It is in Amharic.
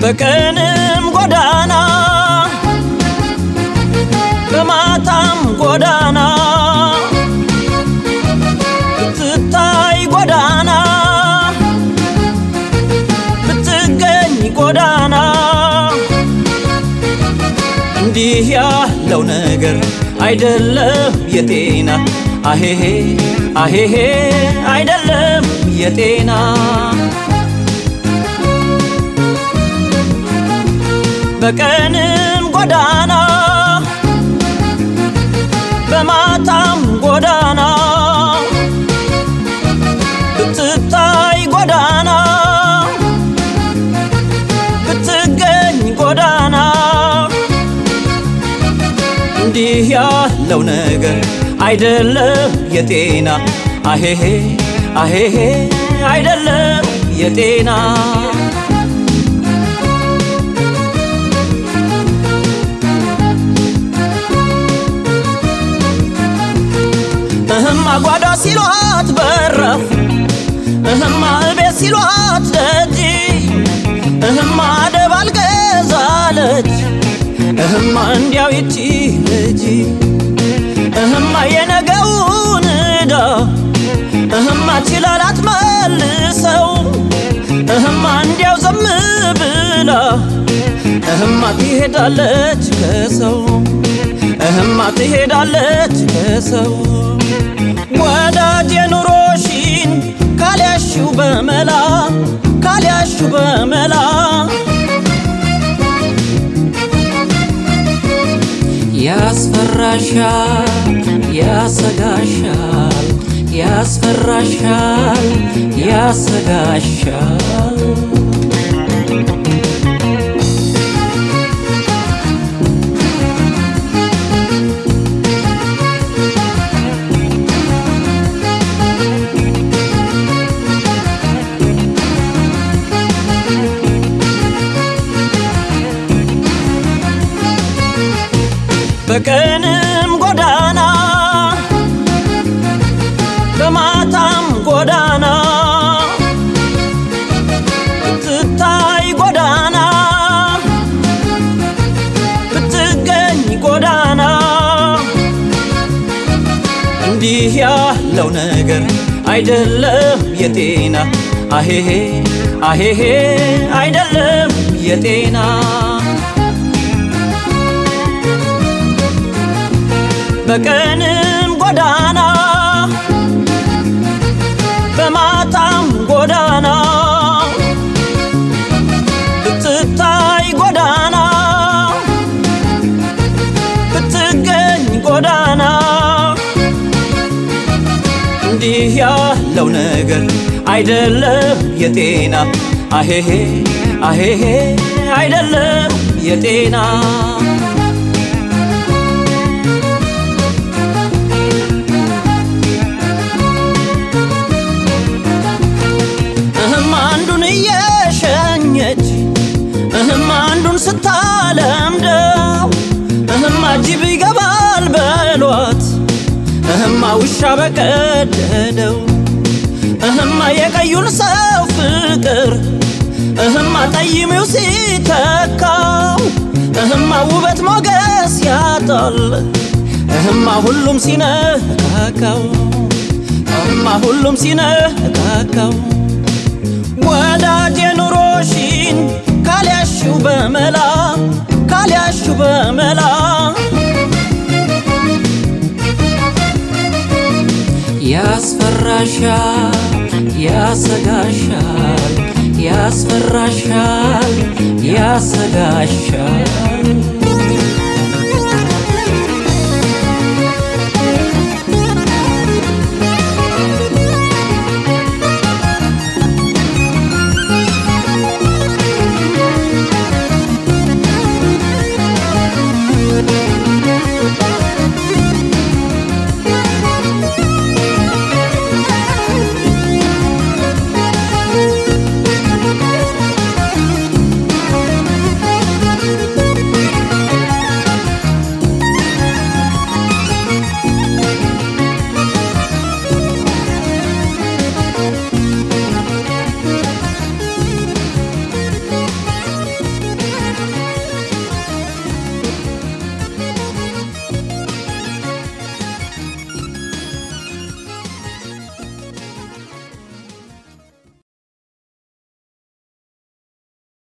በቀንም ጎዳና በማታም ጎዳና ብትታይ ጎዳና ብትገኝ ጎዳና እንዲህ ያለው ነገር አይደለም የጤና አሄሄ አሄሄ አይደለም የጤና በቀንም ጎዳና በማታም ጎዳና ብትታይ ጎዳና ብትገኝ ጎዳና እንዲህ ያለው ነገር አይደለም የጤና አሄሄ አሄሄ አይደለም የጤና እህማ ጓዳ ሲሏት በረፍ እህማ እቤት ሲሏት ደጅ እህማ አደብ አልገዛለች እህማ እንዲያው ይቺ ልጅ እህማ የነገውን ዕዳ እህማ ችላላት መልሰው እህማ እንዲያው ዘም ብላ እህማ ትሄዳለች ከሰው እህማ ትሄዳለች ከሰው ወዳጅ የኑሮሽን ካልያሽው በመላ ካልያሽው በመላ ያስፈራሻል፣ ያሰጋሻል፣ ያስፈራሻል፣ ያሰጋሻል። በቀንም ጎዳና በማታም ጎዳና ብትታይ ጎዳና ብትገኝ ጎዳና እንዲህ ያለው ነገር አይደለም የጤና አሄሄ አሄሄ አይደለም የጤና በቀንም ጎዳና በማታም ጎዳና ብትታይ ጎዳና ብትገኝ ጎዳና እንዲህ ያለው ነገር አይደለም የጤና አሄሄ አሄሄ አይደለም የጤና እህም አንዱን እየሸኘች እህም አንዱን ስታለምደው እህማ ጅብ ይገባል በሏት እህማ ውሻ በቀደደው እህማ የቀዩን ሰው ፍቅር እህማ ጠይሜው ሲተካው እህማ ውበት ሞገስ ያጣል እህማ ሁሉም ሲነካካው እህማ ሁሉም ሲነካካው ወዳጅ የኑሮሽን ካልያሽው በመላ ካልያሽው በመላ ያስፈራሻል፣ ያሰጋሻል፣ ያስፈራሻል፣ ያሰጋሻል።